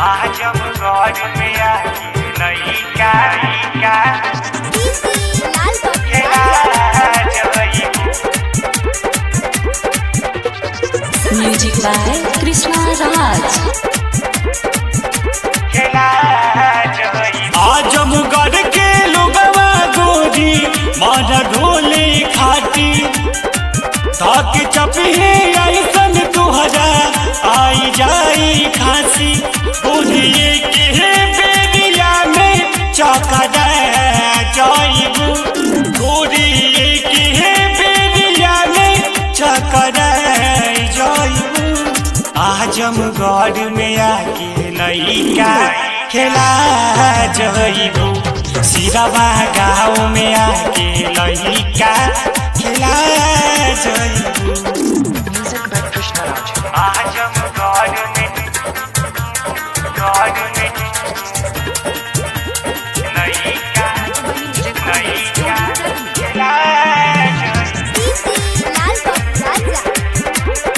आजमगढ़ में आके लइका लइका लाल खेला जइबू Music by Krishna Raj. खेला जइबू आजमगढ़ के लोगवा गोरी मारा ढोले खाटी ताक चपहे ऐसन तुहरा आई जाई खांसी बुढ़िए के बेरिया में चौका जाइबू गोरिए के बेरिया में चौका जाइबू आजमगढ़ में आके लइका खेला जइबू सिरवा गाँव में आके लइका खेला जइबू आजमगढ़ में गढ़ में लइका लइका खेला जइबू लाल राजा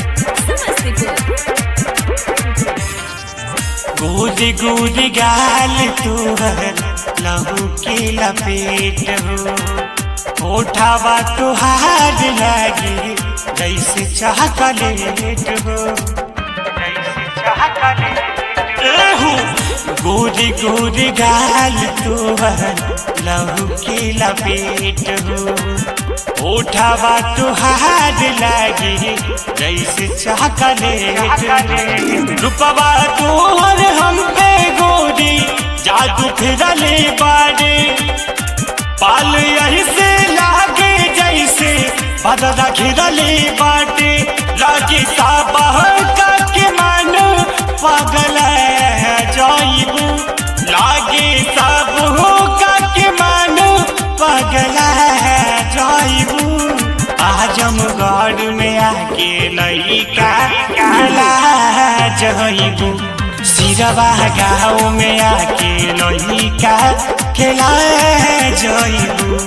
गोद गोद गाल तुहर लहू के लपेट हो ओठावा तुहार लागे जैसे चॉकलेट हो जैसे चाहत एहू गोद गोद गाल तुहर लहू के लपेट हो ओठावा तुहार लागे जैसे चॉकलेट रूपवा तोहर हम पे गोरी जादू फिरले बाड़े पाल यही से लागे जैसे बदला घिरले बाटे लागे साबह का के मन पागल जाइबू लागे सब हो का के मन पागल जाइबू आजमगढ़ में आके लइका खेला जइबू सिरवा गाँव में आके लइका खेला जइबू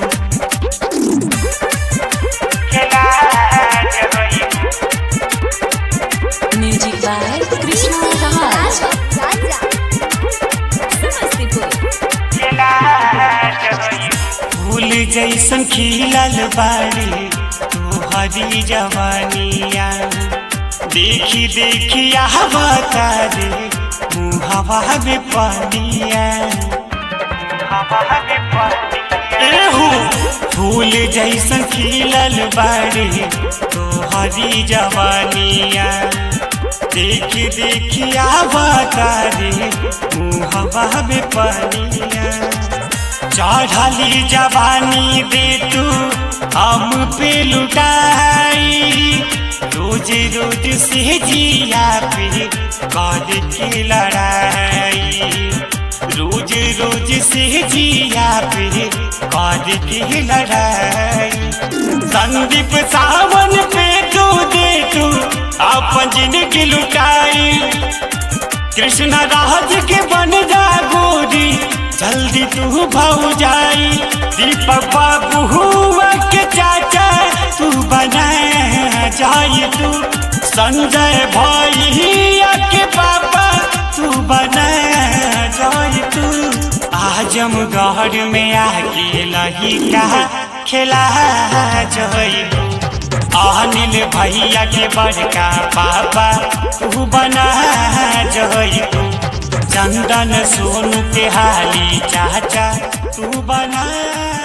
खेला जइबू Music by Krishna Raj. खेला जइबू फूल जैसन खिलल बाड़ी तोहरी जवानिया देखी देखी हवा तारे मुहवा में पानिया हवा में पतिया एहू फूल जैसन खिलल बाड़ी तोहरी जवानिया देखी देखी हवा तारे मुहवा में पानिया चढ़ली जवानी दे तू हम पे लुटाई रोज रोज से जिया पे कर की लड़ाई रोज रोज से जिया पे कर की लड़ाई संदीप सावन पे तू दे तू अपन जिंदगी लुटाई कृष्ण राज के बन जा गोरी जल्दी तू भाऊ जाई दीपक बाबू हुआ के चाचा तू बना जाई तू संजय भैया के पापा तू बना जाई तू आजमगढ़ में आके लहिका खेला जइबू अनिल भैया के बड़का पापा तू बना जइबू चंदन सोनू के हाली चाचा तू बना